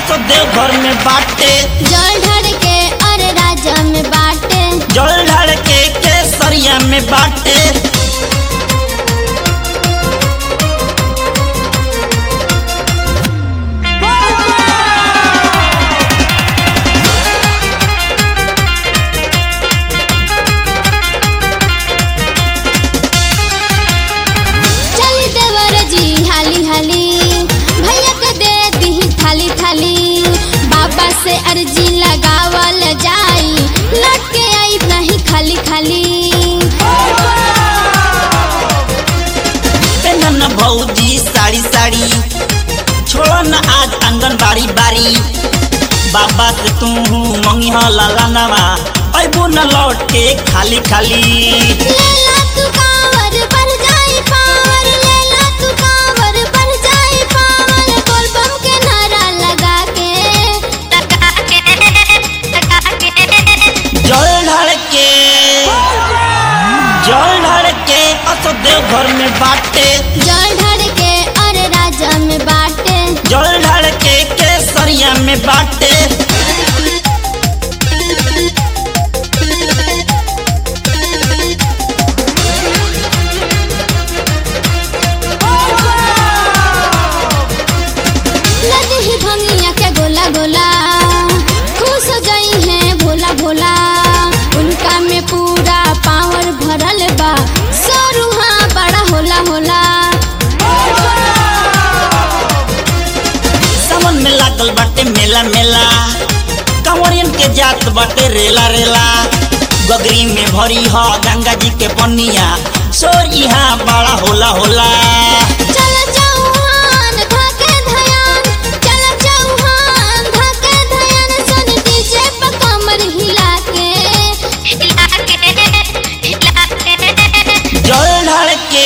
असो देवघर में बाटे जल ढर के और राजा में बाटे जल ढाल के केसरिया में बाटे चली देवर जी हाली हाली भैया के दे दी थाली थाली बाबा से अर्जी लगावल जाई लौट के आई नहीं खाली खाली पेनन भौजी साड़ी साड़ी छोड़ो न आज आंगन बाड़ी बाड़ी बाबा से तू मंगी लाला नवा अबू न लौट के खाली खाली लेला तू कांवर बढ़ जाई पावर लेला तू कांवर बढ़ जाई पावर बोल बम के नारा लगा के लगा के लगा के जल ढाल के जल ढाल के असो देवघर में बाटे जल ढर के और राजा में बाटे जल ढाल के केसरिया में बाटे लद ही भंगिया के गोला गोला खुश हो गई है भोला भोला उनका में पूरा पावर भरल बा सरुहा बड़ा होला होला सावन में लागल बाटे मेला मेला कंवरियन के जात बाटे रेला रेला गगरी में भरी ह गंगा जी के पनिया सोर यहाँ बड़ा होला होला चल चौहान धके धयान चल चौहान धके धयान सन डीजे पे कमर हिला के हिला के हिला के जल ढाल के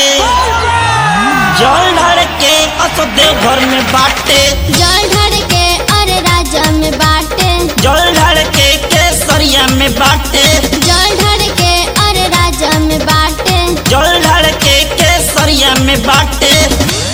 जल ढाल के असो देवघर में बाटे जल ढर के और राजा में बाटे जल ढाल के केसरिया में बाटे जल ढर के और राजा में बाटे जल ढाल के केसरिया में बाटे